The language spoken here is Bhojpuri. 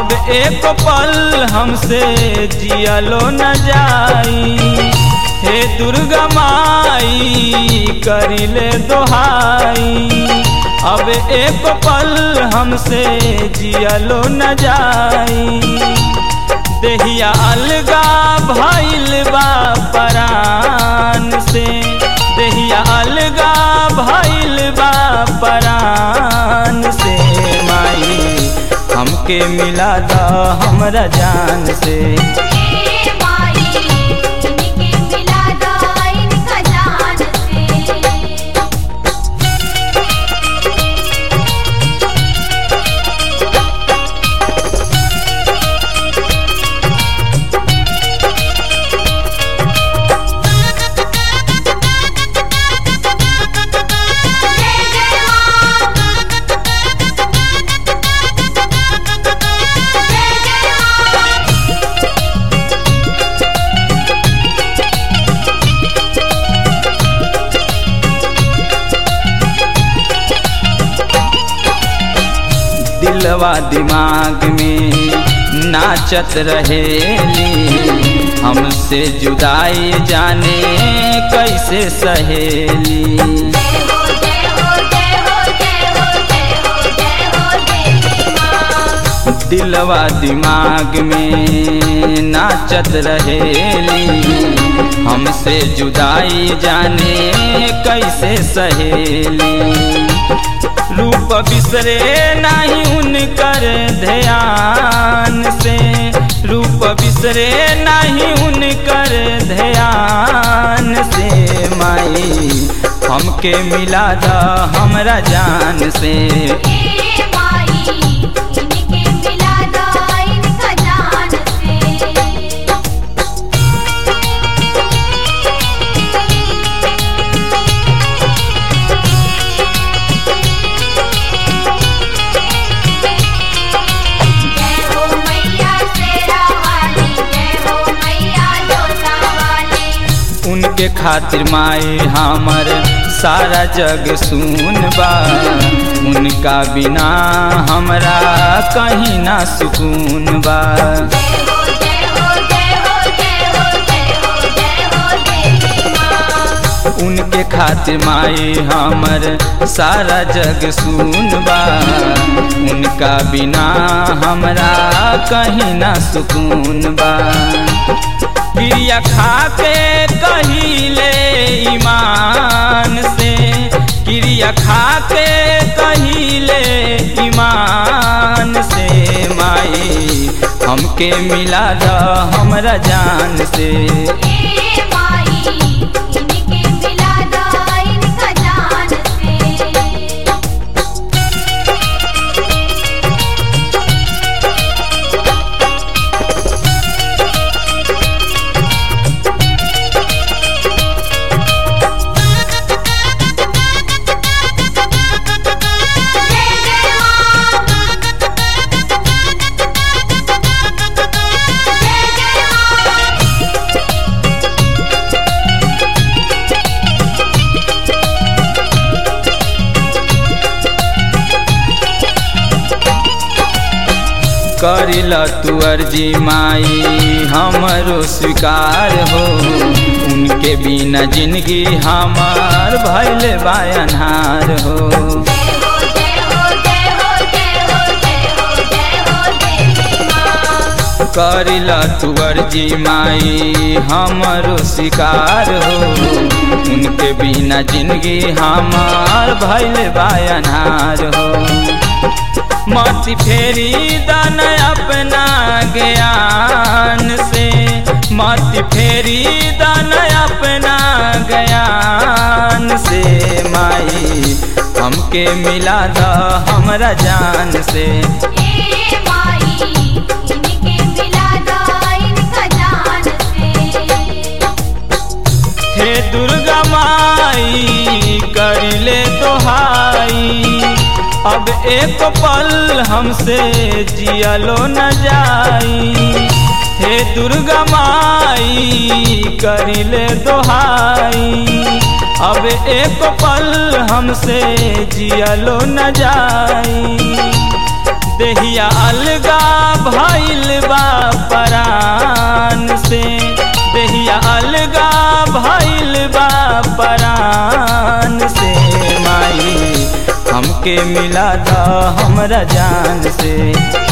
अब एक पल हमसे जियलो न जाई हे दुर्गा माई करिले दोहाई अब एक पल हमसे जियलो न जाई देहिया अलगा भइल बा परान से देहिया अलगा भइल बा परान से माई हमके मिला दा हमरा जान से ए माई इनके मिला दो इनका जान से जय जय मां जय जय मां दिलवा दिमाग में नाचत रहेली हमसे जुदाई जाने कैसे सहेली जय हो जय हो जय हो जय हो जय हो जय हो देवी मां दिलवा दिमाग में नाचत रहेली हमसे जुदाई जाने कैसे सहेली रूप बिसरे नहीं उनकर ध्यान से रूप बिसरे नहीं उनकर ध्यान से माई हमके मिला दा हमरा जान से ए माई इनके मिला दो इनका जान से जय हो मैया शेरा वाली जय हो मैया जोता वाली उनके खातिर माई हमर सारा जग सुन बा उनका बिना हमरा कहीं ना सुकून बा जय हो जय हो जय हो जय हो जय हो जय हो देवी मां उनके खातिर माई हमर सारा जग सुन बा उनका बिना हमरा कहीं ना सुकून बा क्रिया खा के कहिले ईमान से क्रिया खा के कहिले ईमान से माई हमके मिला द हमरा जान से ए माई इनके मिला दो इनका जान से जय जय मां जय जय मां करिल तू अर्जी माई हमरो स्वीकार हो उनके बिना जिंदगी हमार भैल बायनहार हो जय हो जय हो जय हो जय हो जय हो जय हो देवी मां करिल तू अर्जी माई हमरो स्वीकार हो उनके बिना जिंदगी हमार भैल बायनहार हो मति फेरी दान अपना ज्ञान से मति फेरी दान अपना ज्ञान से माई हमके मिला द हमरा जान से ए माई इनके मिला दो इनका जान से हे दुर्गा माई करिले दोहाई अब एक पल हमसे जियलो न जाई हे दुर्गा माई करिले दोहाई अब एक पल हमसे जियलो न जाई देहिया अलगा भइल बा परान से देहिया अलगा भइल बा परान से माई हमके मिला दा हमरा जान से